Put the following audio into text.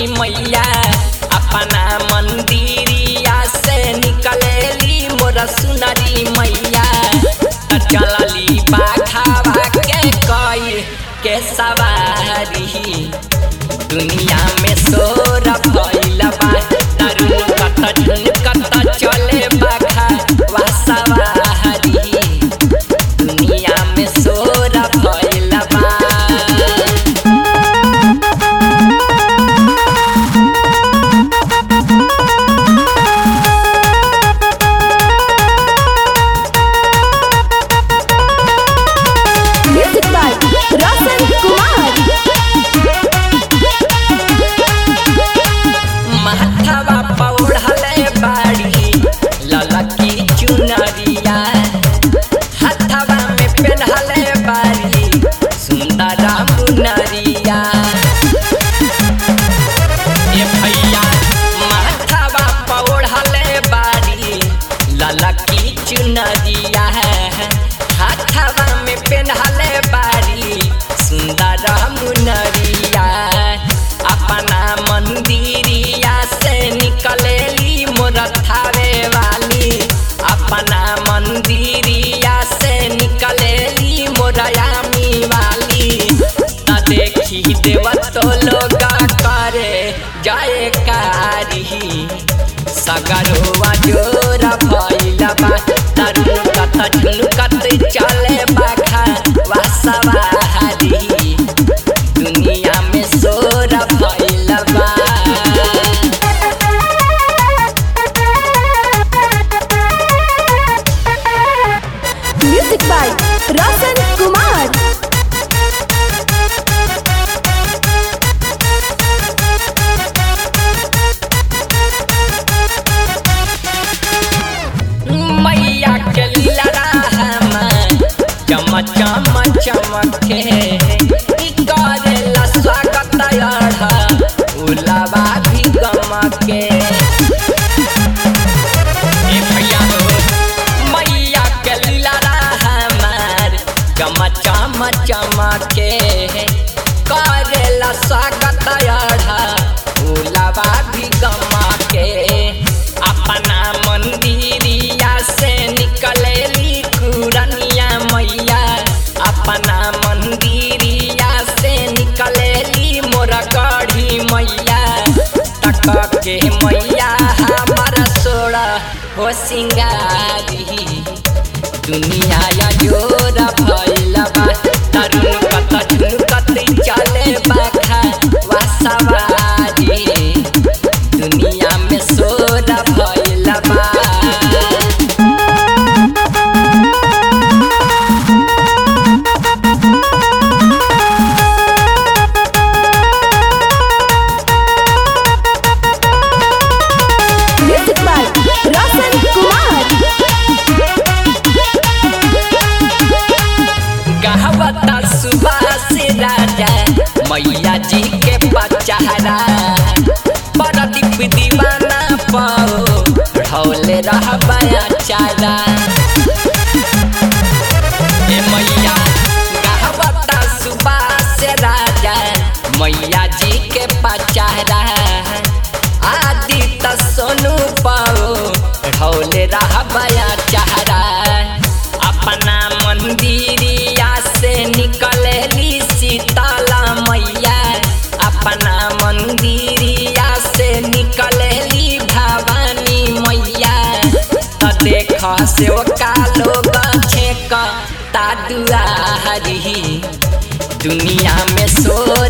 मैया अपना मंदिरिया से निकलेली मोर सुनरी मैया त चलली बाखावा के कई के सवारी दुनिया में शोर भइल बा तरुण कत झुनकत चले बाखा वा सवारी दुनिया में शोर भइल बा Music by Roshan Kumar. माथावा पौड़ले बाड़ी ललकी चुनरिया हाथावा में पेन्हले बाड़ी सुंदर मुनरिया ए भैया माथावा पौड़ले बाड़ी ललकी चुनरिया हाथावा में पेन्हले बाड़ी सुंदर मुनरिया अपना मंदिरिया से निकलेली मोर थावे वाली अपना मंदिरिया से निकलेली मोरयामी वाली त देखी देव तो लोग करे जाए कारी सगरवा जोर भइल बा तरुण कत झुनकत चले बाखा वा सवारी दुनिया में शोर भइल बा Music by Roshan Kumar. मैया के लड़ा चम चम चमके ई करेला स्वागत अढ़ उलावा भी गमके ए भैया हो मैया के लड़ा हमार चम चम चमके करेला स्वागत अढ़ उलावा भी गमके अपना मंदिरिया से निकलेली कुरनिया मैया अपना मंदिरिया से निकलेली मोर गढ़ी मैया तक के मैया हमारा सोड़ा हो सिंगारी दुनिया या जोर भइल बा तरुण कत झुनकत चले बाखा वा सवारी दुनिया में शोर भइल बा Music by Roshan Kumar. गहवता Subhash राजा मैया जी के पचहरा परदीप दीवाना पाओ ढौले रहबया चारा ए मैया गहवता सुभाष राजा मैया जी के पचहरा आदि त सोनू पाओ ढौले रहबया चारा अपना मंदिरिया से निकलेली सीताला मैया अपना मंदिरिया से निकलेली भवानी मैया त देख से का लोग छेक ता दुआरी दुनिया में शोर